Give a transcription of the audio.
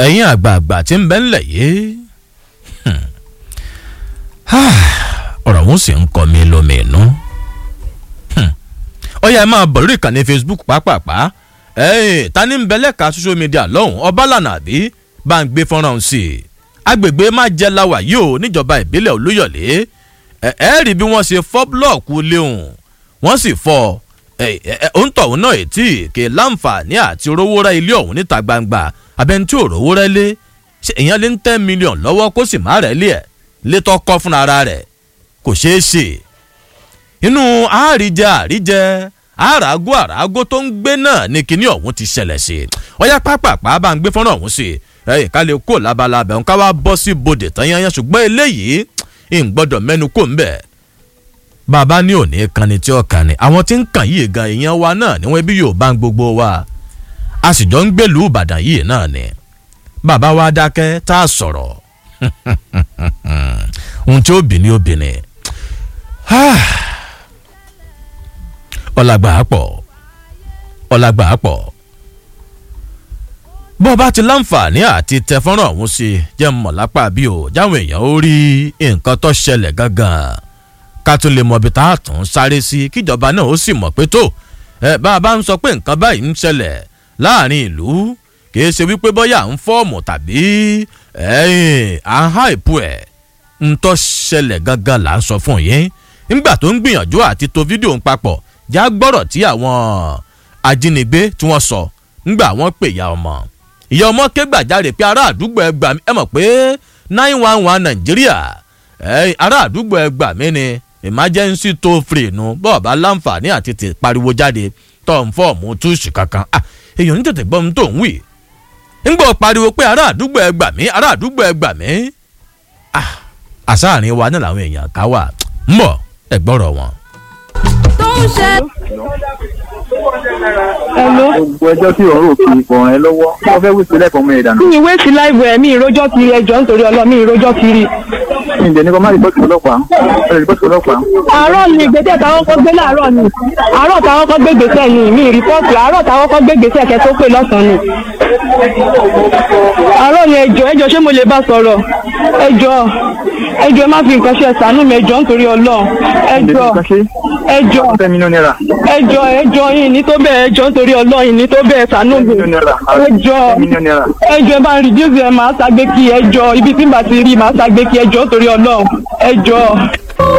ẹ̀yin àgbààgbà tí ń bẹ ńlẹ̀ yìí ọ̀rọ̀ wọn sì ń kọ́ mi lómi inú. ọ̀yà ẹ máa bọ̀ lórí ìkànnì facebook pàápàá ta ni ń bẹ lẹ́ka social media lọ́hùn ọbalànà àbí bá ń gbé fọ́nrán sí i agbègbè má jẹ́ láwà yìí o níjọba ìbílẹ̀ olúyọ̀lé ẹ ẹ rí bí wọ́n ṣe fọ́ búlọ̀kù léhùn wọ́n sì fọ́ òǹtọ̀hún náà ètí kè láǹfààní àti rówó rẹ ilé ọ̀hún níta gbangba abẹ́ni tí ò rówó rẹ lé ṣe èèyàn lé ń ten million lọ́wọ́ kó sì má rẹ̀ lé ẹ̀ létọ́ kọ́ fúnra ara rẹ̀ kò ṣeé ṣe inú àríjẹ àríjẹ àràgó àràgó tó ń gbé náà ní kinní ọ̀hún ti ṣẹlẹ̀ sí ọ̀yá pápápá bá ń gbé fọ́nrán ọ̀hún sí ẹ̀yìn ká lè kó labalábẹ̀ ń ká wá bọ́ sí bodè tán yányán ṣùgbọ́n eléyìí ń gbọ́dọ̀ mẹ́nu kò ń bẹ̀ bàbá ní òní kan ni tí ó kan ni àwọn tí ń kàn yìí gan èèyàn wa náà ni wọ́n bí yóò bá ń gbogbo wa a sì jọ ń gbèlú ìbàdàn yìí náà ni bàbá wa dákẹ́ tá a sọ̀rọ̀ ohun tí ó bì ní obìnrin ọ̀làgbà pọ̀ ọ̀làgbà pọ̀ bó bá ti láǹfààní àti tẹ fọ́nrán ọ̀hún sí jẹ́ mọ̀ lápá bí o jáwọn èèyàn ó rí nǹkan tó ṣẹlẹ̀ gangan ká tún lè mọ ibi tá a tún sáré sí kíjọba náà ó sì mọ̀ pé tó ẹ bá a bá ń sọ pé nǹkan báyìí ń ṣẹlẹ̀ láàrin ìlú kì í ṣe wípé bọ́yà ń fọ́ọ̀mù tàbí à ń há ìpú ẹ̀ ń tọ́ ṣẹlẹ̀ gangan là ń sọ fún yín nígbà tó ń gbìyànjú àti to fídíò ń papọ̀ já gbọ́rọ̀ tí àwọn ajínigbé tí wọ́n sọ ńgbà wọ́n pè ya ọmọ ìyá ọmọ ké gbàjáre pé ará àdúgbò ẹ gbà mí ẹ mọ̀ pé nine one one nàìjíríà ará àdúgbò ẹ gbà mí ni emergency toll free nu bọ́ọ̀ bá láǹfààní àti tè pariwo jáde tó ń fọ́ọ̀mù túùsì kankan èèyàn ní tètè gbọ́n tó ń wì ńgbọ́ pariwo pé ará àdúgbò ẹ gbà mí ará àdúgbò ẹ gbà mí àsáàrin wa náà làwọn èèyàn ká wà ń bọ̀ ẹ gbọ́rọ̀ wọn. tó ń ṣe. Hello. gbogbo ẹjọ́ tí ọ̀rọ̀ òkè ìkọ̀ràn ẹ lọ́wọ́ wọ́n fẹ́ wípé lẹ́kọ̀ọ́ mọ́ ẹ̀dà náà. mi ìwé sí láìwẹ̀ ẹ̀ mi ìrójọ́ kiri ẹjọ́ nítorí ọlọ́ mi ìrójọ́ kiri. ní ìjẹ́ ní kọ́ má rìpọ́tì ọlọ́pàá ẹ rìpọ́tì ọlọ́pàá. àárọ̀ ni ìgbésẹ̀ táwọn kọ́ gbé láàárọ̀ ni àárọ̀ táwọn kọ́ gbé gbèsè ni mi rìpọ́ọ̀tì àárọ̀ táwọn kọ́ gbé gbèsè kẹ́ tó pè lọ́sàn-án ni. àárọ̀ ni ẹjọ́ ẹjọ́ ṣé mo lè bá sọ̀rọ̀ ẹjọ́ ẹjọ́ ẹ má fi nǹkan ṣe ẹ̀sánú mi ẹjọ́ nítorí ọlọ́ ẹjọ́ ẹjọ́ ten million naira. ẹjọ́ ẹjọ́ yìí ní tó bẹ́ẹ̀ ẹjọ́ nítorí ọlọ́ yìí ní tó bẹ́ẹ̀ ṣàánú mi million naira. ẹjọ́ ten million naira. ẹjọ́ ẹ bá ń reduce ẹ máa ṣàgbé kí ẹjọ́ ibi tí n bá ti rí máa ṣàgbé kí ẹjọ́ torí ọlọ́run ẹjọ́.